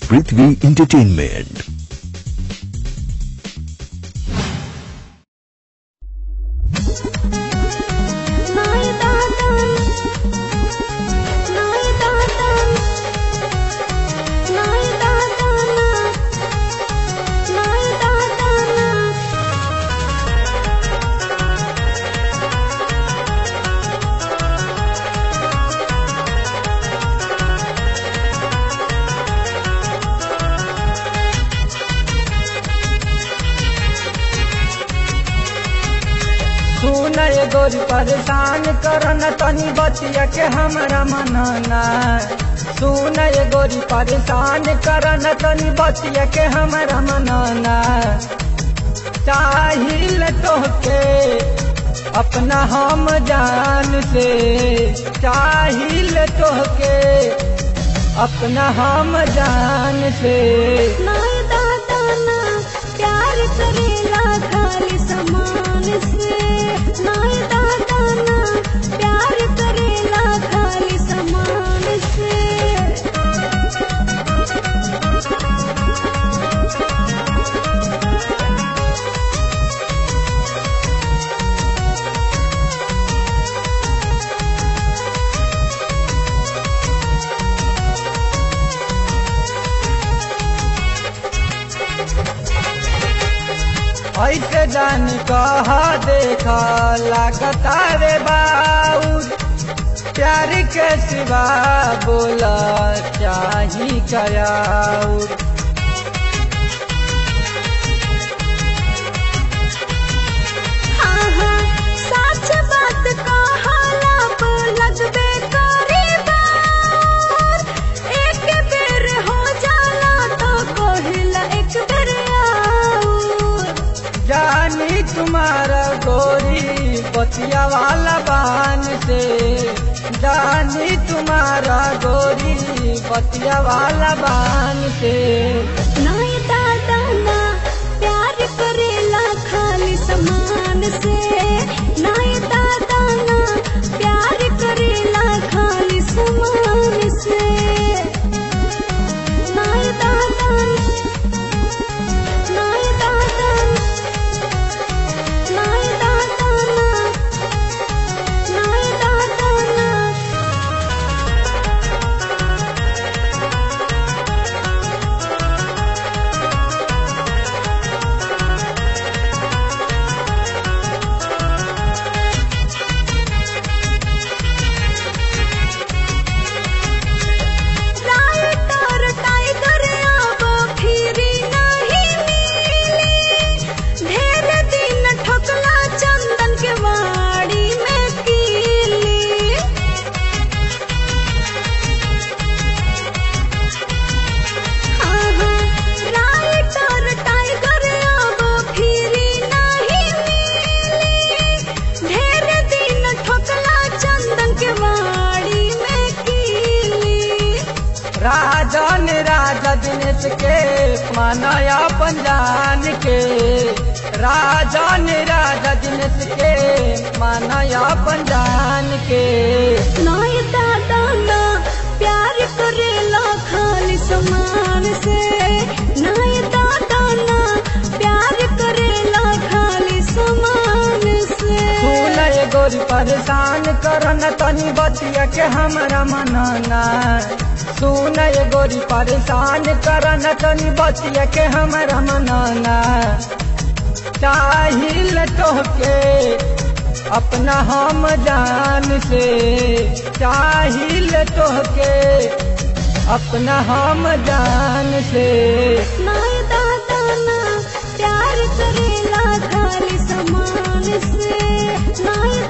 पृथ्वी entertainment नाय दादा नाय दादा नाय दादा नाय दादा सुन ये गोरी परेशान करन तनी बतिया के हमरा मनना सुन ये गोरी परेशान करन तनी बतिया के हमरा मनना चाहिल तोहके अपना हम जान से चाहिल तोहके अपना हम जान से नाय दादा ना प्यार करेला खाली समान से नाय दादा ना प्यार करेला खाली समान से ऐसे जान कहा देखा लागता रे बाऊ प्यार के सिवा बोला चाही कयाऊ हाँ हाँ सच बात कहाला पर लगबे करे बार एक बेर हो जाला तो कहिला एक बेर आऊर जानी तुम्हारा गोरी बतिया वाला बान से जानी तुम्हारा गोरी बतिया वाला बान से नाय दादा ना प्यार करेला खाली समान से नाय दादा ना प्यार करेला खाली समान से नाय दादा नाय दादा नाय दादा ना नाय दादा ना राइटर टाइगर अब फिरी नहीं मिली ढेर दिन ठोकला चंदन के वाड़ी में कीली हाँ हाँ राइटर टाइगर अब फिरी नहीं मिली ढेर दिन ठोकला चंदन के वाड़ी में कीली राजन राजा दिनेश के मानया पंजान के राजन राजा दिनेश के मानया पंजान के नाय दादा ना प्यार करेला खाली समान से नाय दादा ना प्यार करेला खाली समान से सुन ये गोरी परेशान करन तनी बतिया के हमरा मनना सुन ये गोरी परेशान करन तनी बतिया के हमरा मनना चाहिल तोहके अपना हम जान से चाहिल तोहके अपना हम जान से नाय दादा ना प्यार करेला खाली समान से नाय